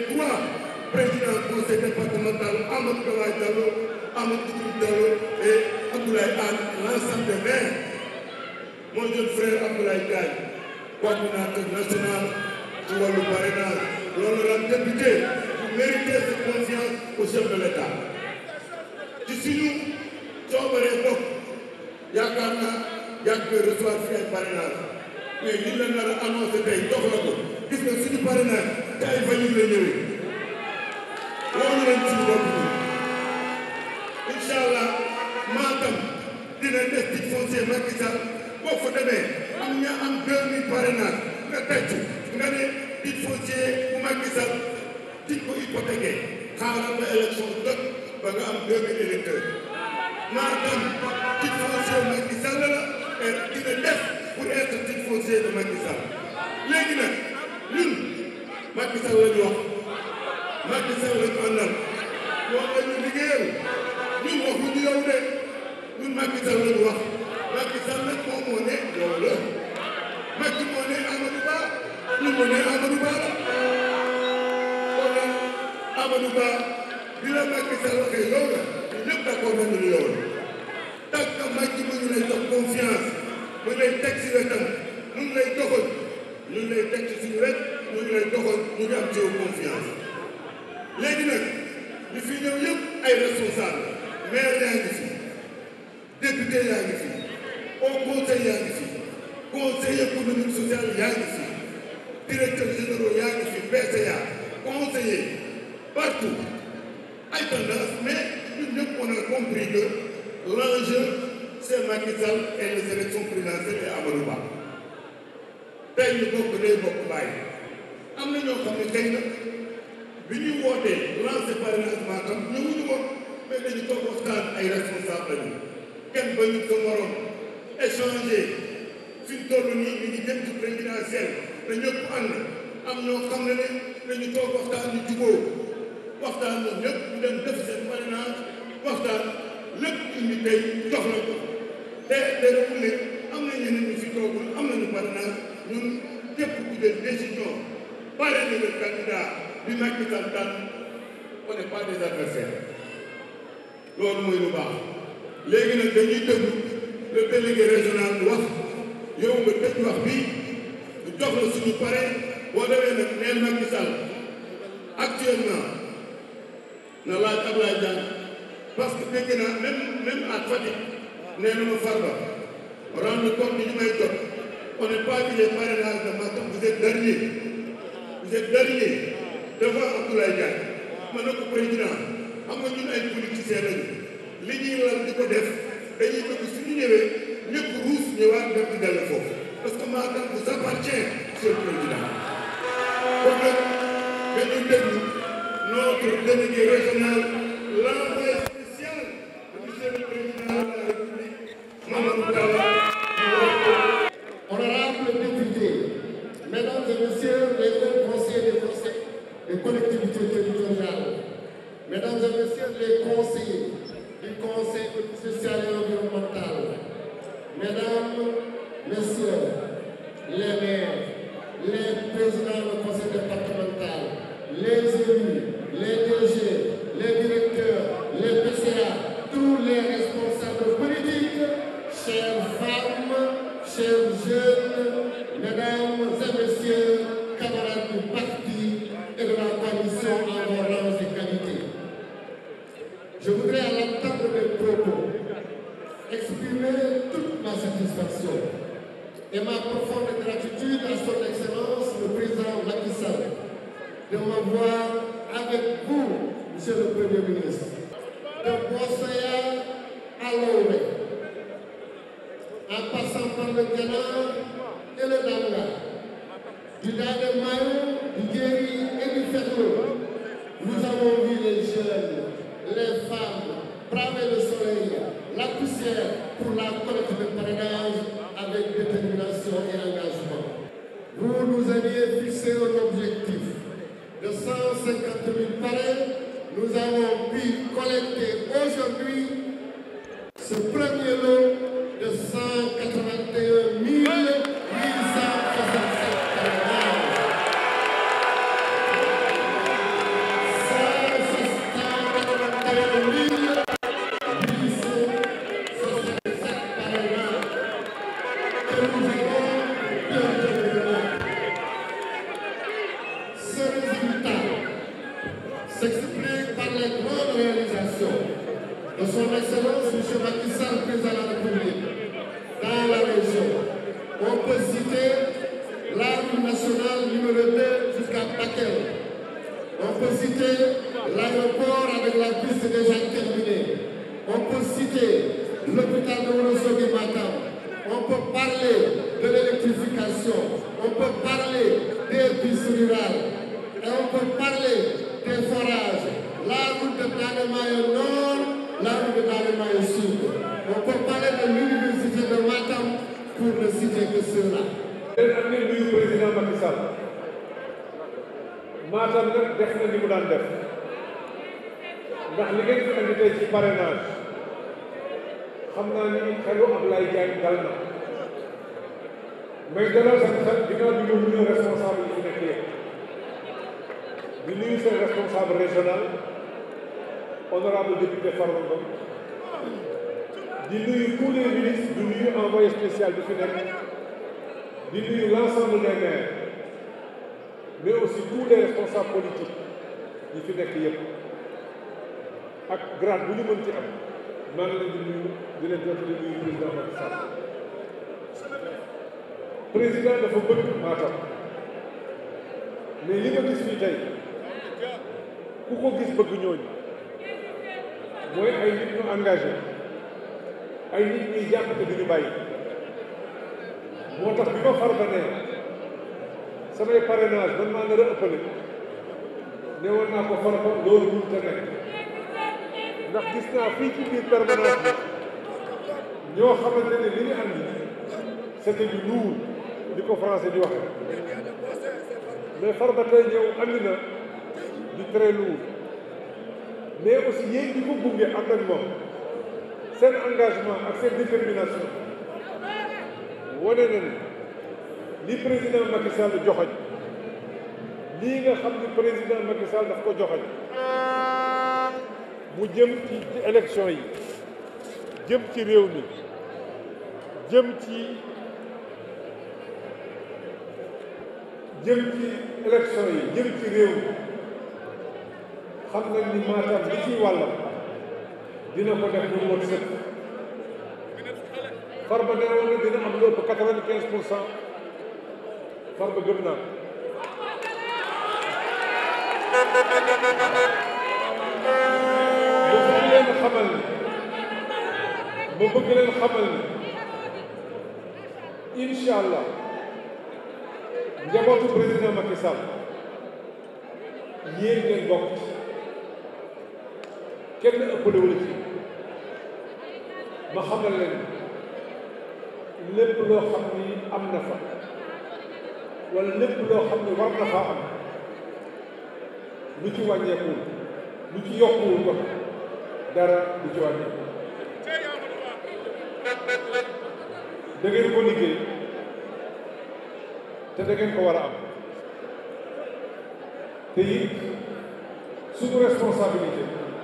trois présidents conseil départemental Amadou Dawaye Diallo Amadou Djibril Diallo et Abdoulaye Anne l'ensemble des maires mon jeune frère Abdoulaye Diagne coordinateur national ci wàllu parrainage l'honorable député vous méritez cette confiance au chef de l'État ci suñu coobaree bopp yaakaar naa yàgg nga recevoir fi ay parrainage mais li la nar a annoncé tey jox la ko gis nga suñu parrainage te ay famille la ñëwee wóolu leen suñu bopp bi incha allah Matam dina def titre foncier Macky Sall boo fa demee am ña am deux mille parrainage nga tecc nga ne titre foncier bu Macky Sall titre ko hypothéqué xaaral ba élection jot ba nga am deux mille électeurs Matam titre foncier Macky Sall la et dina def pour être titre foncier de Macky Sall léegi nag ñun Macky Sall la ñu wax Macky Sall la ñu àndal moom la ñu liggéeyal ñun waxuñu yow de ñun Macky Sall la ñu wax Macky Sall nag moom moo ne yow la Macky moo ne Amadou Ba ñun moo ne Amadou Ba la kon nag Amadou Ba bi la Macky Sall waxee yow la ñun ñëpp d'accord nañu ne yow la tant que Macky mu ngi lay jox confiance mu ngi lay teg si wetam mu ngi lay doxal ñu ngi lay teg ci suñu wet ñu ngi lay doxal ñu ngi am ci yow confiance léegi nag ñu fi ñëw yëpp ay responsable maire yaa ngi fi député yaa ngi fi au conseil yaa ngi fi conseil économique social yaa ngi fi directeur généraux yaa ngi fi PCA conseiller partout ay tendance mais ñun ñëpp on a compris que l'enjeu c'est Macky Sall et les élections présidentielles et Amadou Ba tey ñu bokk day bokk bàyyi am na ñoo xam ne xëy na bi ñuy wootee lancé parrainage Matam ñëwuñu woon mais dañu toog waxtaan ay responsable lañu kenn ba ñu ko waroon échanger fi ñu toll nii ñu ngi jëm ci présidentielle te ñëpp ànd am ñoo xam ne ne dañu toog waxtaan ñu jubóo waxtaan ñoom ñëpp ñu dem def seen parrainage waxtaan lépp indi tey jox la ko te terewul ne am na ñeneen ñu fi toogul am nañu parrainage ñun képp ku jël décision parrainer le candidat bi Macky Sall daan on n'est pas des adversaires loolu mooy lu baax léegi nag dañuy déglu le délégué régional bi wax yow nga tëj wax bi ñu jox la suñu pare boo demee nag neel Macky Sall actuellement na laaj Ablaye Diagne parce que dégg naa même même à Fatick nee na ma Farba rendre compte ñu may jot on n'est pas dit les parrainages de Matam vous êtes dernier vous êtes dernier devant Abdoulaye Diagne ma ne ko président xam nga ñun ay politiciens lañu li ñuy lal di ko def dañuy bëgg suñu ñëwee ñëpp ruus ñëwaat dem di dellu foofu parce que Matam vous appartient monsieur le président kon nag dañuy déglu notre délégué régional l'envoyé spécial de monsieur le président de la République Mamadou Talla Honorables députés, Mesdames et Messieurs les hauts conseillers des conseils des collectivités territoriales, Mesdames et Messieurs les conseillers du Conseil social et environnemental, Mesdames, Messieurs les maires, les présidents du conseil départemental, les élus, les DG, les directeurs, les PCA, tous les responsables politiques, chères femmes, chers jeunes, mesdames et messieurs, camarades du parti et de la coalition en vos rangs et qualités. Je voudrais à l'entendre mes propos exprimer toute ma satisfaction et ma profonde gratitude à son Excellence le président Macky Sall de m'avoir avec vous, Monsieur le Premier ministre, de Bossaya à Lomé, en passant par le Ghana et le Danga, du Danga Mayo, du Guéry et du Ferlo. Nous avons vu les jeunes, les femmes braver le soleil, la poussière pour la collecte de parrainage avec détermination et engagement. Vous nous aviez fixé un objectif de 150 000 parrains. Nous avons pu collecter aujourd'hui ce premier lot de 181 867 parrainages. s'explique par les grandes réalisations de son Excellence M. Macky Sall, président de la République, dans la région. On peut citer la route nationale numéro 2 jusqu'à Bakel. On peut citer l'aéroport avec la piste déjà terminée. On peut citer l'hôpital de Ourossogui Matam. On peut parler de l'électrification. On peut parler des pistes rurales. Et on peut parler des forages. La route de Danemaye Nord, la route de Danemaye Sud. On peut parler de l'université de Matam pour ne citer que cela. leen am ngeen nuyu président Macky Sall Matam nag def na li mu daan def ndax li ngeen fi andi tey ci parrainage xam naa ni xelu Ablaye Diagne dal na mais dalal seen xel ginnaaw bi ñu nuyu responsable yi fi nekk yëpp di nuyu seen responsable régional honorable député Farba Ngom di nuyu tous les ministres di nuyu envoyé spécial bi fi nekk di nuyu l'ensemble des maires mais aussi tous les responsables politiques yi fi nekk yëpp ak grade bu ñu mën ci am maa ngi leen di nuyu di leen jot di nuyu président Macky Sall président dafa bëgg Matam mais li ma gis fii tey ku ko gis bëgg ñooñu mooy ay nit ñu engagé ay nit ñuy jàpp te duñu bàyyi moo tax bi ma Farba ne samay parrainage man maa nar a ëppale ne woon naa ko Farba loolu mun te nekk ndax gis naa fii ci biir permanence bi ñoo xamante ne li ñu andi c'était du lourd di ko français di waxe mais Farba tey ñëw andi na du très lourd mais aussi yéen ñi ko gunge ànd ak moom seen engagement ak seen détermination wane na ni li président Macky Sall joxoñ lii nga xam ni président Macky Sall daf ko joxoñ mu jëm ci ci élection yi jëm ci réew mi jëm ci jëm ci élection yi jëm ci réew mi xam nañ ni Matam li ciy wàllam dina ko def lu mot sëkk Farba ne woon na dina am lu ëpp quatre-vingt-quinze pour cent Farba gëm naa ma bëgg leen xamal ni ma bëgg leen xamal ni incha allah njabootu président Macky Sall yéen ngeen bokk kenn ëppale wala ci ma xamal leen lépp loo xam ni am na fa wala lépp loo xam ni war na faa am lu ci wàññeekuwul lu ci yokkuwul ko dara lu ci wàññeeku da ngeen ko liggéey te da ngeen ko war a am te it suñu responsabilité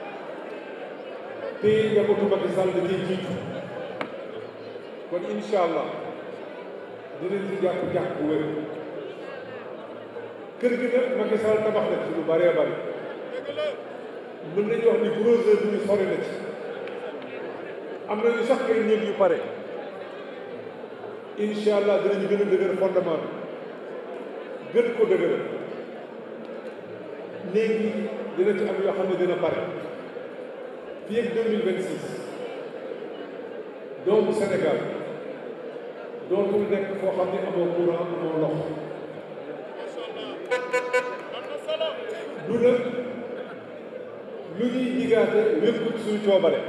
te njabootu Macky Sall da ciy jiitu kon incha allah dinañ ci jàpp jàpp bu wér kër gi nag Macky Sall tabax na ci lu bëree bëri mën nañu wax ni gros œuvre bi sori na ci am nañu sax ay néeg yu pare incha allah dinañu gën a dëgër fondement bi gën ko dëgëral léegi dina ci am yoo xam ne dina pare fii ak 2026 doomu Sénégal dootul nekk foo xam ne amoo courant amoo ndox du nag lu ñuy digaate wékkut suñu coobare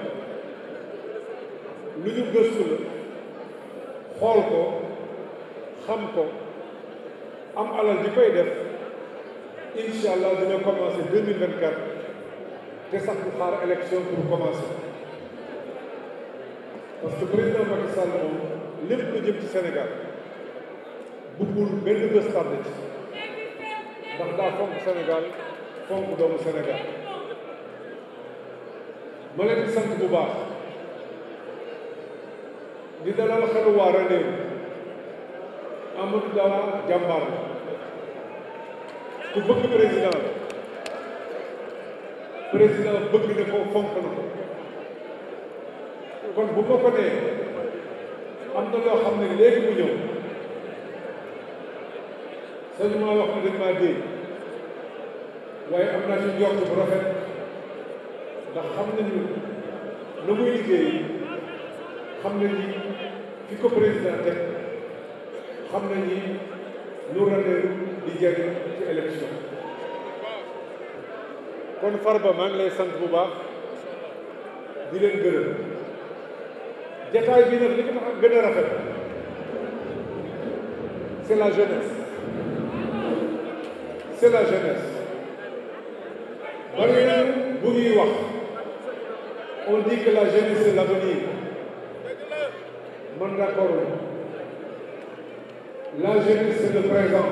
lu ñu gëstu la xool ko xam ko am alal di koy def incha allah dina commencé 2024 te sax du xaar élection pour commencer parce que président Macky Sall moom lépp lu jëm ci Sénégal bëggul benn bés tardé ci ndax daa fonk Sénégal fonk doomu Sénégal ma leen di sant bu baax di dalal xelu waa Ranérou Amadou Dawa jàmbaar la ku bëgg président la président bëgg na ko fonk na ko kon bu ma ko nee am na loo xam ne léegi mu ñëw sañu maa wax ne dañ maa dégg waaye am naa ci njort bu rafet ndax xam nañu lu muy liggéey xam nañu fi ko président teg xam nañu lu Ranérou di jëriñ ci élection kon Farba maa ngi lay sant bu baax di leen gërëm jataay bi nag li ko tax gën a rafet c'est la jeunesse c'est la jeunesse bari na bu ñuy wax on dit que la jeunesse c'est l'avenir man d'accord la jeunesse c'est le présent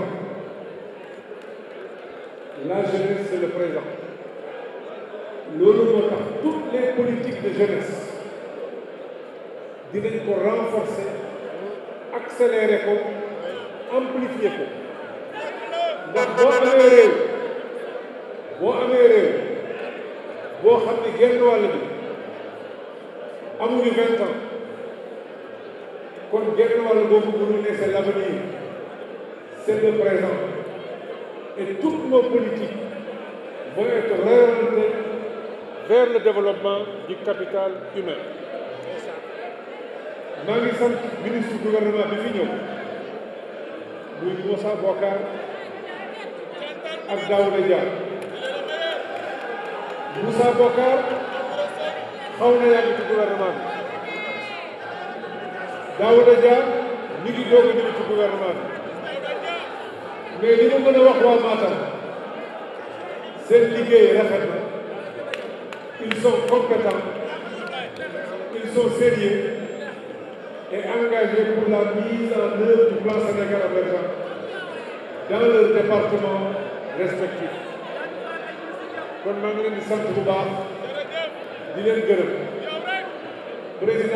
la jeunesse c'est le présent loolu moo tax toutes les politiques de jeunesse dinañ ko renforcer accélérer ko amplifier ko ndax boo amee réew boo amee réew boo xam ne genn wàll bi amuñu vingt ans kon genn wàll boobu mënu ne c'est l'avenir c'est le présent et toutes nos politiques vont être réorientées vers le développement du capital humain maa ngi sant ministre gouvernement bi fi ñëw muy Moussa Bokar ak Daouda Dia Moussa Bokar xaw na yàgg ci gouvernement bi Daouda Dia mi ngi doog a ñëw ci gouvernement bi mais li ma mën a wax waa Matam seen liggéey rafet na ils sont compétents ils sont sérieux et engagés pour la mise en œuvre du plan Sénégal émergent dans leur département respectif kon maa ngi leen di sant bu baax di leen gërëm président